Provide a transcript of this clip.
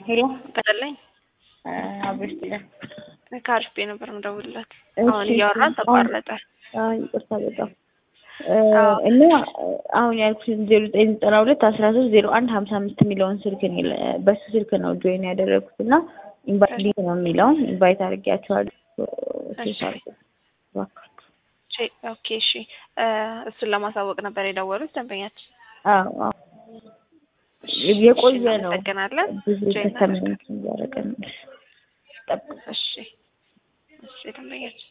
ሄሎ ቀለለኝ አብሽ ከአሪፍ ቤት ነበር የምደውልላት። እሺ። አሁን እያወራን ተቋረጠ። አይ ይቅርታ በጣም እና አሁን ያልኩሽን ዜሮ ዘጠኝ ዘጠና ሁለት አስራ ሶስት ዜሮ አንድ ሀምሳ አምስት የሚለውን ስልክ ነው የለ- በሱ ስልክ ነው ጆይን ያደረግኩት እና ኢንቫይት ሊንክ ነው የሚለውን ኢንቫይት አድርጌያቸዋለሁ። እሺ። ቼ- ኦኬ እሺ። እ፣ እሱን ለማሳወቅ ነበር የደወሉት ደንበኛችን። አዎ አዎ እሺ፣ የቆየ እሺ፣ ነው። እናመሰግናለን። ብዙ ጆይን ከተመንት እያደረገ ነው። ጠብቅ እሺ፣ እሺ ደንበኛችን